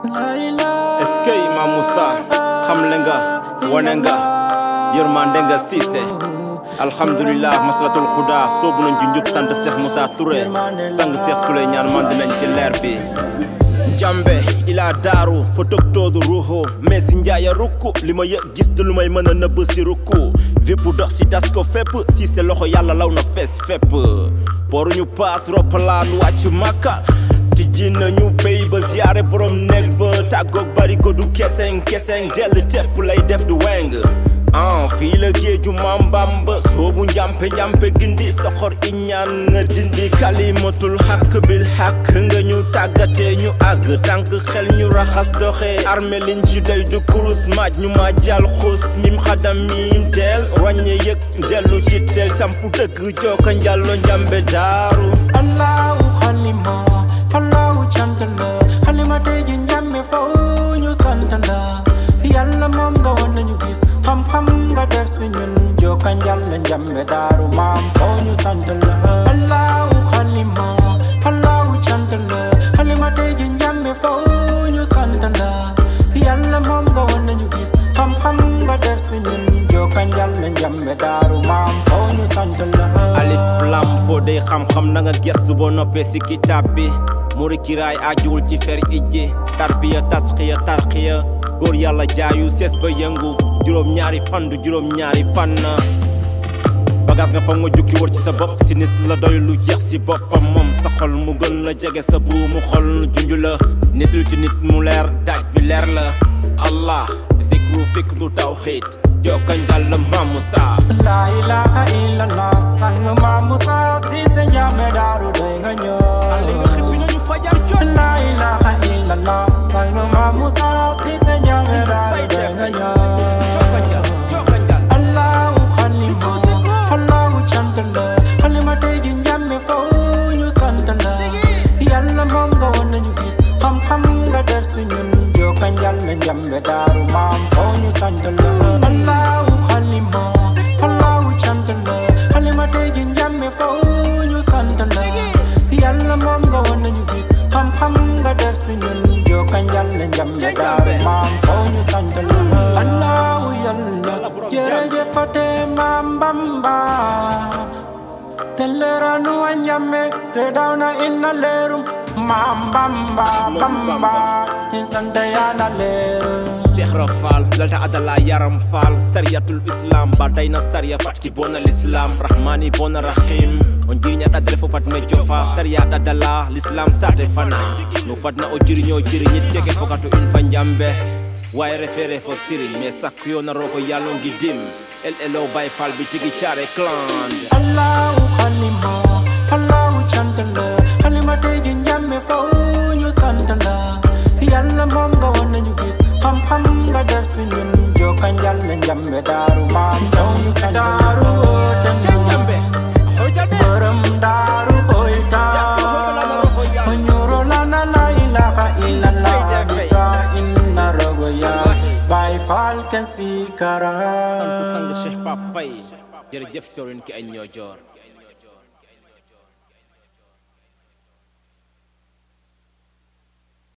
est-ce que Imam Moussa xamle nga wane nga yërmande nga siise alhamdulilah maslatul xuda soobu nañ ci njub sant Cheikh Moussa Touré sang Cheikh Souleymane man dinañ ci leer bi jambe ila daaru fa togtoodu ruuxu mais si njaaya rukku li ma yëg gis du lu may mën a nëbb si rukku vi bu dox si tas ko fépp si se loxo yàlla law na fees fépp poruñu paas roppalaan wàcc màkka tijji nañu béy ba ziyaare borom nekk ba tàggoog bari ko du keseng keseng dell tepp lay def du weng ah fii la géeju maam Bamba soobu njàmpe njàmpe gindi soxor iñaan nga dindi kalimatul xàkk bil xàkk nga ñu tàggatee ñu àgg tànk xel ñu raxas doxe armé liñ ci day du kurus maaj ñu ma jàll xus mim xadam mim teel wàññe yëg dellu ci teel sampu dëgg jooka njàllo njàmbe daaru allahu xalima allahu cant la xalima tey ji njàmme faw ñu sant la yàlla moom nga wan nañu gis xam-xam nga def si ñun jokka njàll njàmbe daaru maam faw ñu sant la allahu xalima allahu cant la xalima tey ji njàmme faw ñu sant la yàlla moom nga wan nañu gis xam-xam nga def si ñun jokka njàll njàmbe daaru maam faw ñu sant la alif lam foo dey xam-xam na nga gestu boo noppee si kitaab bi muri kiraay ajuwul ci fer ijji tarbiya tasxiya tarxiya góor yàlla jaayu sees ba yëngu juróom ñaari fan du juróom ñaari fan bagaas nga fa nga jukki wër ci sa bopp si nit la doy lu jeex si boppam moom sa xol mu gën la jege sa buumu xol junju la nit lu ci nit mu leer daaj bi leer la allah zikru fikru tawhid jokka njàll maamu saa La ilaha illallah sang Maam Musa Cissé Ndiamé Daaru doy nga ñëw li nga xippi nañu fajar jot La ilaha illallah sang Maam Musa Cissé Ndiamé Daaru doy nga ñëw jokka njàll jokka njàll Allahu xalima Allahu cant la xalima tey ji Ndiamé faw ñu sant la Yàlla moom nga woon nañu gis xam-xam nga def si ñun jokka njàll Ndiamé Daaru maam faw ñu sant la Allahu xalima Allahu cant la xalima tey ji Ndiamé faw ñu sant la Yàlla moom nga woon nañu gis xam-xam nga def si ñun jokka njàll Ndiamé Daaru maam faw ñu sant la Allahu yàlla jërëjëfate maam Bamba te leeranu a ñamme te daw na inna leerum maam Bamba Bamba insante yaana leerum Cheikh Rafal lalta adala yaram fal sariyatul islam ba dayna sariya fatki bona l'islam rahmani bona rahim on jiriña ɗaddale fo fat me jofa sariya ɗaddala l'islam sate fana no fatna o jiriño jiriñit keke fokato in fa jambe way refere fo siriñ mais sakko yo naroko yalongi dim el elo bay fal bi tigi care cland Allahu xalima Allahu cant la xalima tey ji njàmme faw ñu sant la Yàlla moom nga woon nañu gis xam-xam nga def si ñun jokka njàll njàmbe daaru maam faw ñu sant daaru dem jambe hojade borom daaru hoyta nyuro lana la ilaha illallah bisa inna rogoya bay fal kan si kara sant sang Cheikh Pape Faye jërëjëf torin ki ay ñoo joor